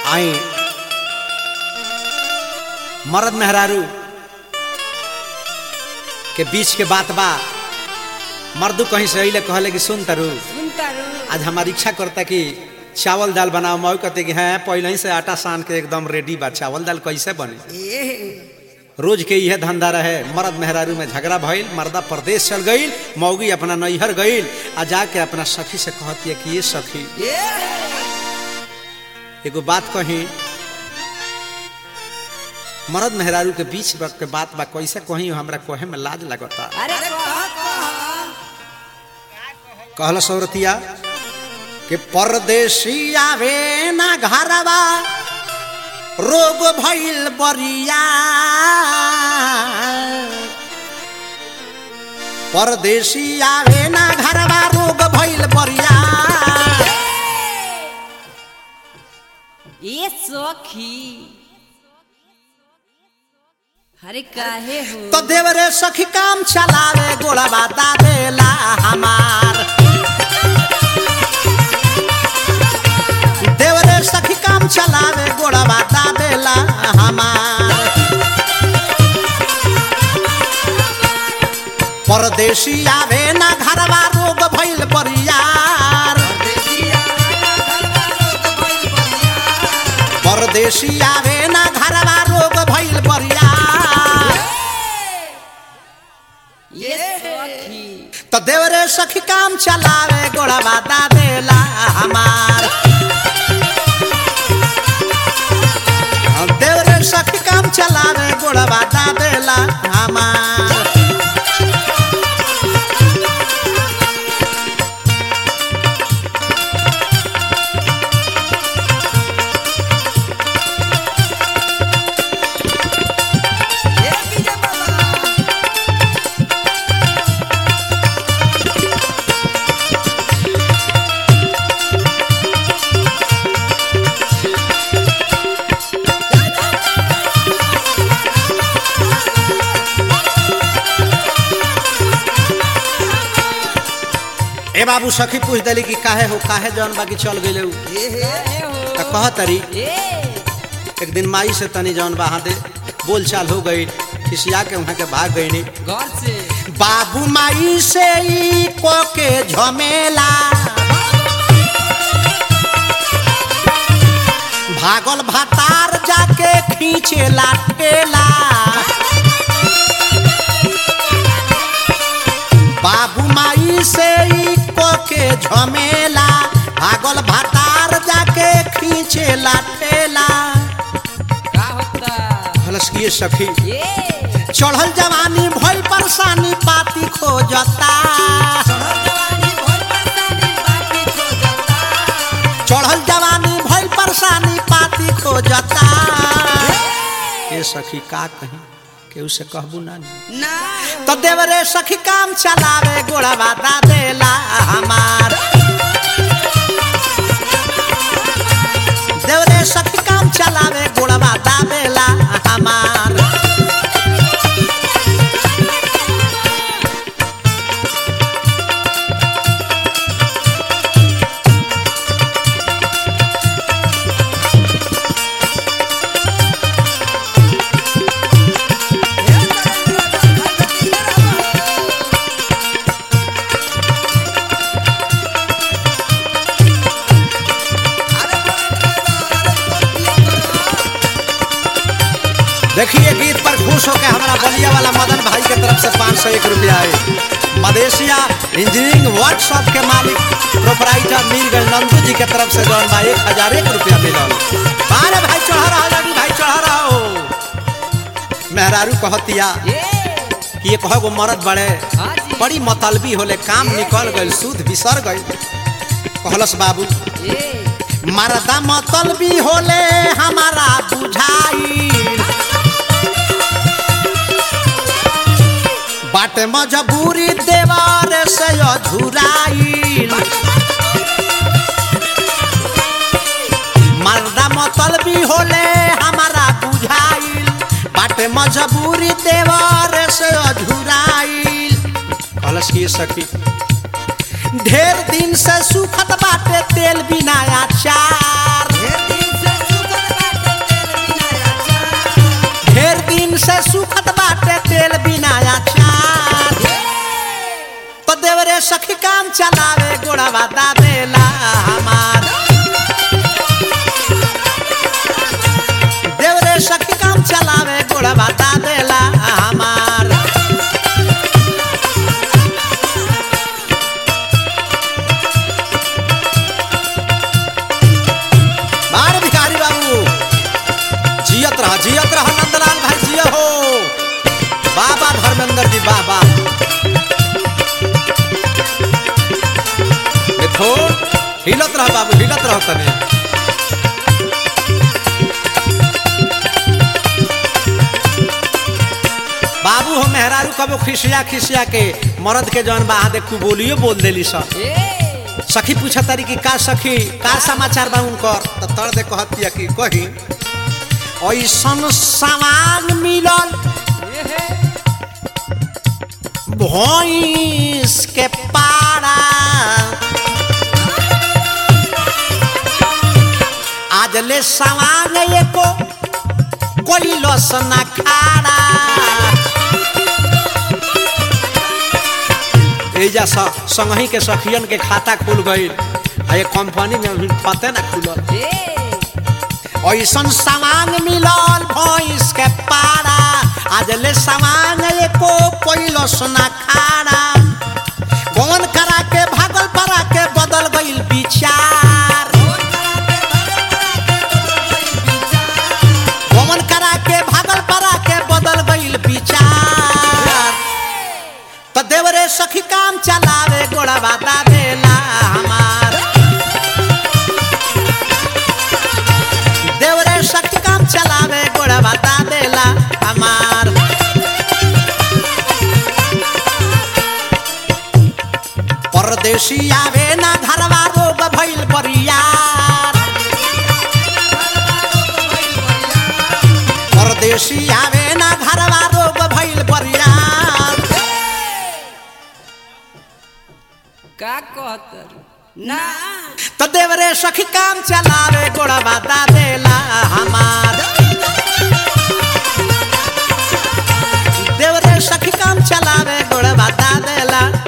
आई मर्द मेहरारू के बीच के बात बा मर्दू कहीं से अइले कहले कि सुन तरु सुनता रू आज हमारी इच्छा करता कि चावल दाल बनाओ मऊ कहते कि हैं पहले ही से आटा सान के एकदम रेडी बा चावल दाल कैसे बने ए रोज के यह धंधा रहे मर्द मेहरारू में झगड़ा भइल मर्दा प्रदेश चल गईल मौगी अपना नैहर गईल आ जाके अपना सखी से कहती है कि ये सखी ए एगो बात कही मर्द मेहरारू के बीच के बात बा कैसे कही हमरा कहे में लाज लगता अरे कह कह कहल सौरतिया कि परदेसी आवे ना घरवा रोग भइल बरिया परदेसी आवे ना घरवा रोग भइल बरिया ये सखी अरे काहे हो तो देवरे सखी काम चलावे गोड़वा दादेला हमार देवरे सखी काम चलावे गोड़वा दादेला हमार परदेसी आवे ना घरवा रोग भइल बरियार परदेसी आवे ना घरवा रोग भइल बरियार ये सखी तो देवरे सखी काम चलावे गोड़वा दादेला हमार हम देवरे सखी काम चलावे गोड़वा दादेला हमार ए विजय बाबा ए बाबू सखी पूछ दिली कि काहे हो काहे जौन बाकी चल गइले उ काहे हो त कह तरी ए एक दिन माई से तनी जौन बहा दे बोल चाल हो गई खिसिया के वहां के भाग गईनी घर से बाबू माई से ई को के झमेला भागल भातार जाके खींचेला ठेला बाबू माई से ई को के झमेला भागल भातार जाके खींचेला ठेला का होता हलस किए सखी ए चढ़ल जवानी भइल परेशानी पाती खोजता जवानी भोर परसानी बाकी खो जाता चढ़ल जवानी भइल परेशानी पाती खोजता ये सखी का कही केहू से कहबू ना नी। ना तो देवरे सखी काम चलावे गोड़वा दादेला हमार देवरे सखी काम चलावे गोड़वा दादेला हमार देखिए गीत पर खुश होकर हमारा बलिया वाला मदन भाई के तरफ से पाँच सौ एक रुपया है मदेशिया इंजीनियरिंग वर्कशॉप के मालिक प्रोपराइटर मीरगंज नंदू जी के तरफ से जौन बा एक हजार एक रुपया मिलल बारे भाई चढ़ा रहा लगी भाई चढ़ा रहा हो मेहरारू कहतिया ए कि ये कहो गो मरद बड़े हाँ जी बड़ी मतलबी होले काम निकल गई सूद बिसर गई कहलस बाबू ए मरदा मतलबी होले हमारा बुझाई बाटे मजबूरी देवर से अझुराइल मर्दा मतलबी होले हमारा बुझाइल बाटे मजबूरी देवर से अझुराइल कहलस की सखी ढेर दिन से सुखत बाटे तेल बिना अचार ढेर दिन से सुखल बता देला हमार देवरे सखी काम चलावे गोड़ बता देला हमार बार भिखारी बाबू जियत रह जियत रह नंदलाल भाई जिय हो बाबा धर्मेंद्र जी बाबा देखो हिलत रह बाबू हिलत रह तने बाबू हो मेहरारू कबो खिसिया खिसिया के मर्द के जौन बा देखू बोलियो बोल देली सब ए सखी पूछा तारी कि का सखी का समाचार बा उनकर त तर दे कहतिया कि कही ऐसन सामान मिलल ए हे भैंस के पारा आज ले सामान एको कोई लस न खाड़ा एजा स संगही के सखियन के खाता खुल गईल आ ये कंपनी में अभी पते ना खुलल ए ऐसन सामान मिलल भैंस के पारा आज ले सामान एको पहिलो सोना खाड़ा कौन करा के भागल परा के बदल गईल विचार कौन करा के भागल परा के बदल गईल विचार तो देवरे सखी काम चलावे गोड़ा बाता देला हमार देवरे शक्ति काम चलावे गोड़ा बता देला हमार परदेसी आवे ना घरवा रोग भइल बरियार परदेसी आवे ना घरवा रोग भइल बरियार का कहत ना तो देवरे सखी काम चलावे गोड़ा बता देला हमार देवरे सखी काम चलावे गोड़ा बता देला